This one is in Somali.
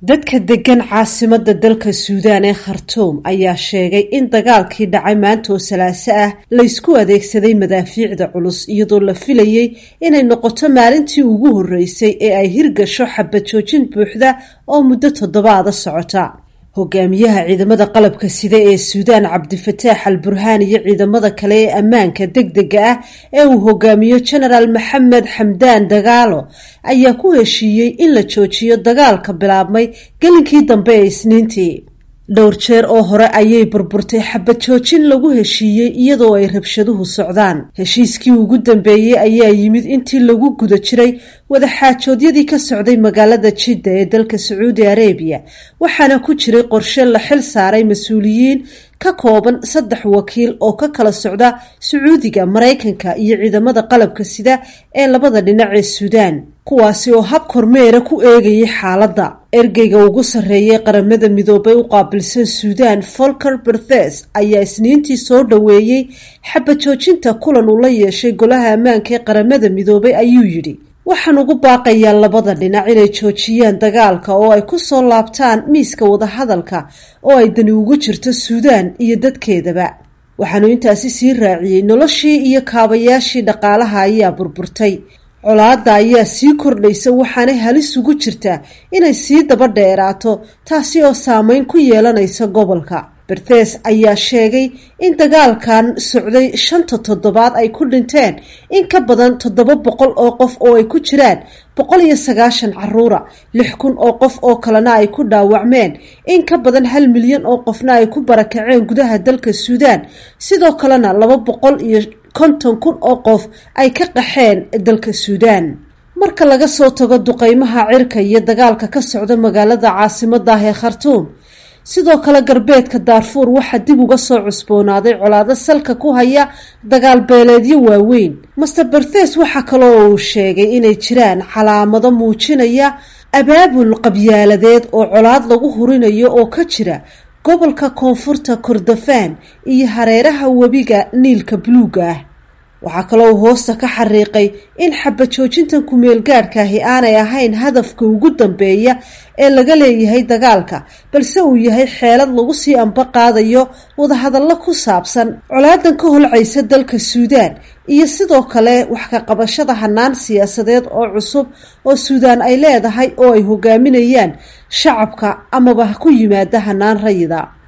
dadka degan caasimada dalka suudaan ee khartuum ayaa sheegay in dagaalkii dhacay maanta oo salaaso ah laysku adeegsaday madaafiicda culus iyadoo la filayay inay noqoto maalintii ugu horreysay ee ay hirgasho xabad joojin buuxda oo muddo toddobaada socota hogaamiyaha ciidamada qalabka sida ee suudaan cabdifataax al burhaan iyo ciidamada kale ee ammaanka deg dega ah ee uu hogaamiyo genaraal maxamed xamdaan dagaalo ayaa ku heshiiyey in la joojiyo dagaalka bilaabmay gelinkii dambe ee isniintii dhowr jeer oo hore ayay burburtay xabad joojin lagu heshiiyey iyadoo ay rabshaduhu socdaan heshiiskii ugu dambeeyey ayaa yimid intii lagu guda jiray wadaxaajoodyadii ka socday magaalada jidda ee dalka sacuudi arabiya waxaana ku jiray qorshe la xil saaray mas-uuliyiin ka kooban saddex wakiil oo ka kala socda sacuudiga maraykanka iyo ciidamada qalabka sida ee labada dhinac ee suudaan kuwaasi oo hab kormeera ku eegayay xaaladda ergeyga ugu sarreeyay qaramada midoobay u qaabilsan suudaan folker berthes ayaa isniintii soo dhoweeyey xabad joojinta kulan uu la yeeshay golaha ammaanka ee qaramada midoobay ayuu yidhi waxaan ugu baaqayaa labada dhinac inay joojiyaan dagaalka oo ay ku soo laabtaan miiska wadahadalka oo ay dani ugu jirto suudaan iyo dadkeedaba waxaanu intaasi sii raaciyey noloshii iyo kaabayaashii dhaqaalaha ayaa burburtay colaadda ayaa sii kordhaysa waxaanay halis ugu jirtaa inay sii daba dheeraato taasi oo saameyn ku yeelanaysa gobolka berthes ayaa sheegay in dagaalkan socday shanta toddobaad ay ku dhinteen in ka badan toddoba boqol oo qof oo ay ku jiraan boqol iyo sagaashan caruura lix kun oo qof oo kalena ay ku dhaawacmeen in ka badan hal milyan oo qofna ay ku barakaceen gudaha dalka suudaan sidoo kalena laba boqol iyo konton kun oo qof ay ka qaxeen dalka suudaan marka laga soo tago duqeymaha cirka iyo dagaalka ka socda magaalada caasimada ah ee khartuum sidoo kale galbeedka daarfuur waxaa dib uga soo cusboonaaday colaado salka ku haya dagaal beeleedyo waaweyn master berthes waxaa kaloo uu sheegay inay jiraan calaamado muujinaya abaabul qabyaaladeed oo colaad lagu hurinayo oo ka jira gobolka koonfurta kordofaan iyo hareeraha webiga niilka buluuga ah waxaa kaloo uu hoosta ka xariiqay in xabad joojintan kumeel gaadhkaahi aanay ahayn hadafka ugu dambeeya ee laga leeyahay dagaalka balse uu yahay xeelad lagu sii amba qaadayo wadahadallo ku saabsan colaadan ka holcaysa dalka suudaan iyo sidoo kale wax ka qabashada hanaan siyaasadeed oo cusub oo suudaan ay leedahay oo ay hogaaminayaan shacabka amaba ku yimaada hanaan rayida